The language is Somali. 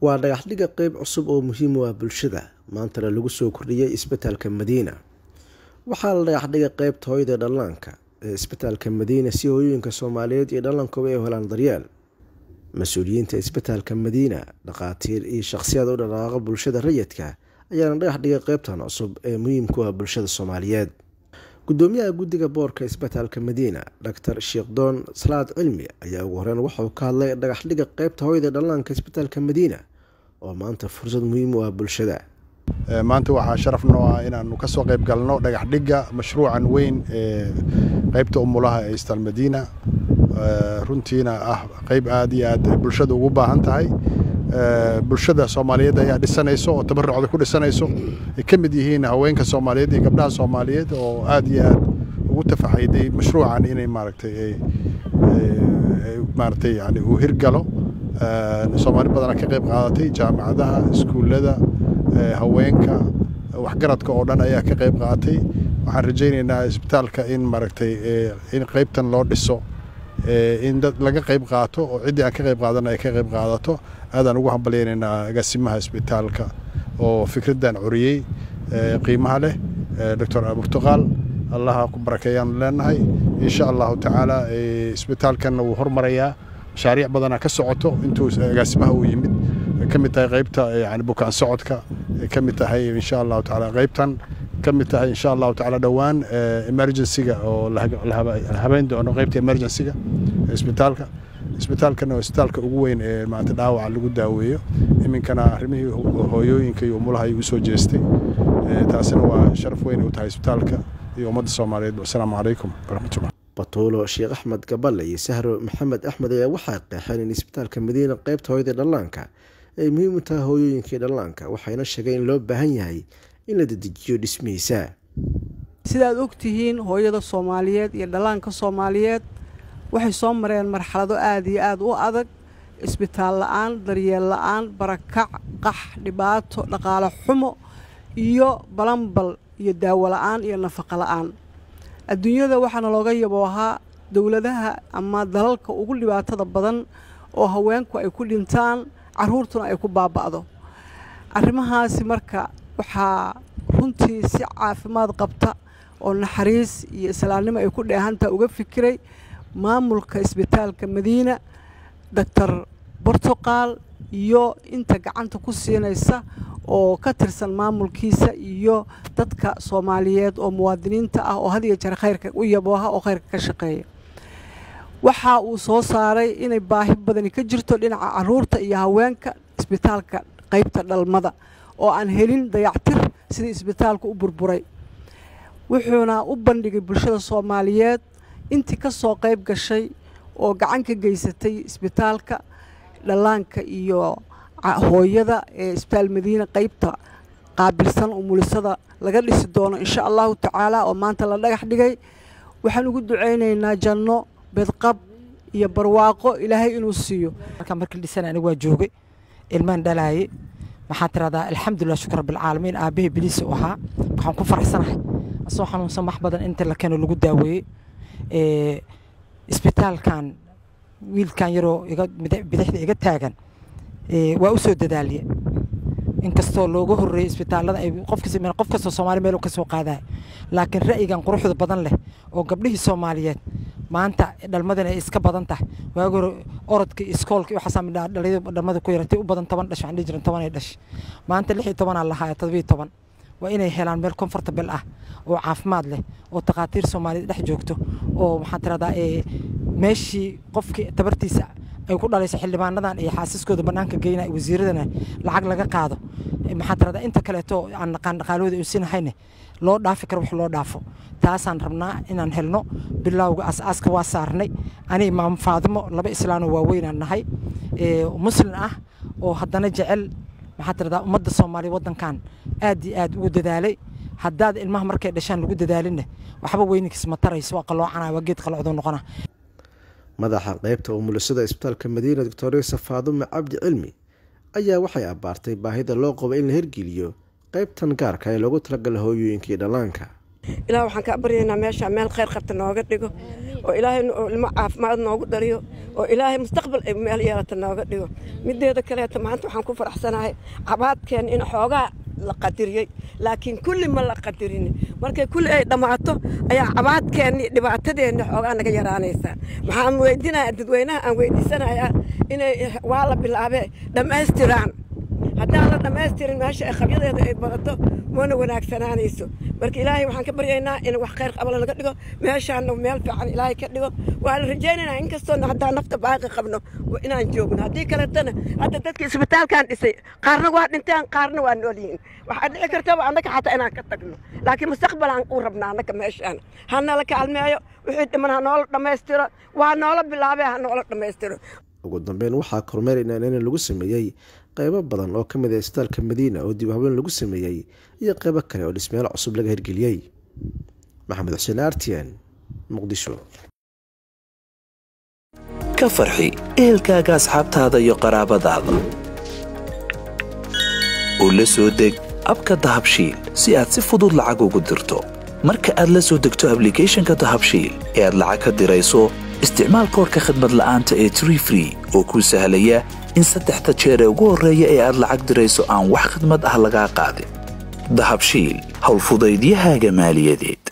waa dhagaxdhiga qeyb cusub oo muhiim u ah bulshada maantana lagu soo kordhiyey isbitaalka madiina waxaa la dhagaxdhigay qeybta hooyada dhallaanka ee isbitaalka madiina si hooyooyinka soomaaliyeed iyo dhallaankuba ay helaan daryeel mas-uuliyiinta isbitaalka madiina dhakhaatiir iyo shakhsiyaad u dhaqaaqa bulshada rayidka ayaana dhagax dhigay qeybtan cusub ee muhiimku ah bulshada soomaaliyeed gudoomiyaha guddiga boorka isbitaalka madiina doctor sheekdoon salaad cilmi ayaa ugu horeyn waxauu ka hadlay dhagaxdhiga qeybta hooyada dhallaanka isbitaalka madiina oo maanta fursad muhiim u ah bulshada maanta waxaa sharaf noo ah inaanu ka soo qayb galno dhagaxdhigga mashruucan weyn ee qeybta umulaha ee isbitaal madiina runtiina ah qeyb aad iyo aad bulshada ugu baahan tahay bulshada soomaaliyeed ayaa dhisanayso oo tabarucda ku dhisanayso ay ka mid yihiin haweenka soomaaliyeed iyo gabdhaha soomaaliyeed oo aad iyo aad ugu tafaxayday mashruucan inay maaragtay maaragtay yani uu hirgalo soomaali badana ka qayb qaadatay jaamacadaha iskuullada haweenka waxgaradka oo dhan ayaa ka qayb qaatay waxaan rajaynaynaa isbitaalka in maaragtay in qeybtan loo dhiso in dad laga qayb qaato oo ciddii aan ka qayb qaadana ay ka qayb qaadato aadaan ugu hambalyaynaynaa agaasimaha isbitaalka oo fikraddan coriyey qiimaha leh doctor burtuqaal allaha ku barakeeyaan leenahay insha allahu tacaala isbitaalkanna wuu hormarayaa mashaariic badana ka socoto intuu agaasimaha uu yimid ka mid tahay qaybta yani bukaan socodka ka mid tahay insha allahu tacaala qaybtan ka mid tahay insha allahu tacaala dhowaan emergencyga oo la habeyn doono qaybta emergencyga isbitaalka isbitaalkana waa isbitaalka ugu weyn ee maanta dhaawaca lagu daaweeyo iminkana arrimihii hooyooyinka iyo umulaha ayuu usoo jeestay taasina waa sharaf weyn u tahay isbitaalka iyo ummadda soomaaliyeed asalaamu calaykum waraxmatullah batuulo sheekh axmed gaballe iyo sahro maxamed axmed ayaa waxay qeexeen in isbitaalka madiina qeybta hooyada dhallaanka ay muhiim u tahay hooyooyinkii dhallaanka waxayna sheegeen in loo baahan yahay in la dedejiyo dhismihiisa sidaad og tihiin hooyada soomaaliyeed iyo dhallaanka soomaaliyeed waxay soo mareen marxalado aad iyo aad u adag isbitaal la'aan daryeel la'aan barakac qax dhibaato dhaqaale xumo iyo balanbal iyo daawo la'aan iyo nafaqo la'aan adduunyada waxaana looga yaboohaa dowladaha ama dalalka ugu dhibaatada badan oo haweenku ay ku dhintaan carruurtuna ay ku baaba'do arrimahaasi marka waxaa runtii si caafimaad qabta oo naxariis iyo islaamnimo ay ku dheehantaa uga fikiray maamulka isbitaalka madiina doctor bortuqaal iyo inta gacanta ku siinaysa oo ka tirsan maamulkiisa iyo dadka soomaaliyeed oo muwaadiniinta ah oo had iyo jeer khayrka u yabooha oo khayrka ka shaqeeya waxa uu soo saaray inay baahi badani ka jirto dhinaca caruurta iyo haweenka isbitaalka qaybta dhalmada oo aan helin dayactir sidii isbitaalku u burburay wuxuuna u bandhigay bulshada soomaaliyeed intii ka soo qayb gashay oo gacan ka geysatay isbitaalka dhallaanka iyo hooyada ee isbitaal madiina qaybta qaabilsan umulisada laga dhisi doono insha allahu tacaala oo maanta la dhagax dhigay waxaan ugu ducaynaynaa janno bedqab iyo barwaaqo ilaahay inuu siiyo markaan markii dhisan anigu waa joogay ilmaan dhalaaye waxaan tiradaa alxamdulilah shukr rabbilcaalamiin aabbahay biliisa u ahaa waxaan ku faraxsanahay asoo xanuunsan wax badan inta la keeno lagu daaweeyey isbitaalkan wiilkan yaroo bidixda iga taagan waa u soo dadaaliye inkastoo looga horreeyey isbitaallada ay qof kastoo soomaali meel ka soo qaadaya laakiin ra'yigan quruxda badan leh oo gabdhihii soomaaliyeed maanta dhalmadana ay iska badan tahay waagi hore orodka iskoolka iyo waxaasaa midhaa dhalinyada dhalmada ku yarantay u badan toban dhash waxaan dhihi jiran toban ay dhash maanta lix iyo tobanaa lahaaya todobiyo toban waa inay helaan meel comfortable ah oo caafimaad leh oo takhaatiir soomaaliyed dhex joogto oo maxaan tiradaa meeshii qofkii tabartiisa ay ku dhalayso xildhibaanadan iyo xaasiskooda bannaanka geynaya wasiiradana lacag laga qaado maxaa tiradaa inta kaleeto aan naqaan dhaqaalahooda uusinahayne loo dhaafi karo wax loo dhaafo taasaan rabnaa inaan helno bilowga as-aaska waa saarnay ani imaam faadimo laba islaanoo waaweynaan nahay muslim ah oo haddana jecel maxaa tiradaa ummadda soomaaliya waddankan aad iyo aad ugu dadaalay haddaad ilmaha markay dhashaan lagu dadaalinne waxba weyninkiis ma tarayso waa qaloocanaya waa geed qalocduu noqona madaxa qeybta umulisada isbitaalka madiina doctoresa faadume cabdi cilmi ayaa waxay abbaartay baahida loo qabo in la hirgeliyo qeybtan gaarka ee loogu talagala hooyooyinkii dhallaanka ilaah waxaan kaa baryaynaa meeshaa meel khayr qabta nooga dhigo oo ilaahay ilmo caafimaad noogu dhaliyo oo ilaahay mustaqbal ay meel yeelata nooga dhigo mideeda kaleeta maanta waxaan ku faraxsanahay cabaadkeen in xoogaa la qadiriyey laakiin kulli ma la qadirin markay kulli ay dhammaato ayaa cabaadkeenni dhibaatadeenni xoogaa naga yaraanaysaa maxaan weydinayaa dadweynaha aan weydiisanayaa inay waa la bilaabee dhammaystiraan haddaan la dhammaystirin meesha ay qabyadeeda ay badato mana wanaagsanaanayso marka ilaahay waxaan ka baryaynaa in wax khayr qabala laga dhigo meeshaana meel fiican ilaahay ka dhigo waa la rajaynaynaa inkastoona haddaan nafta baaqi qabno inaan joogno haddii kaletana hadda dadka isbitaalkan dhisay qaarna waa dhinteen qaarna waa nool yihiin waxaa dhici kartaba annaga xataa inaan ka tagno laakiin mustaqbalaan u rabnaa annaga meeshaan ha nala kaalmeeyo wixii dhiman ha noola dhammaystiro waa noola bilaabee ha noola dhammaystiro ugu dambeyn waxaa kormeer inaanina lagu sameeyey qaybo badan oo ka mid ah isbitaalka madiina oo dib habeen lagu sameeyey iyo qaybo kale oo dhismeelo cusub laga hirgeliyey maxamed xuseen artian muqdisho ka farxi ehelkaaga asxaabtaada iyo qaraabadaada oo la soo deg abka dahabshiil si aad si fudud lacag ugu dirto marka aad la soo degto ablicathonka dahabshiil ee aad lacag ka dirayso isticmaal koorka khadmad la'aanta ee tree free oo kuu sahlaya in saddexda jeer ee ugu horreeya ee aad lacag dirayso aan wax khidmad ah lagaa qaadin dahabshiil howlfudaydiyahaaga maaliyadeed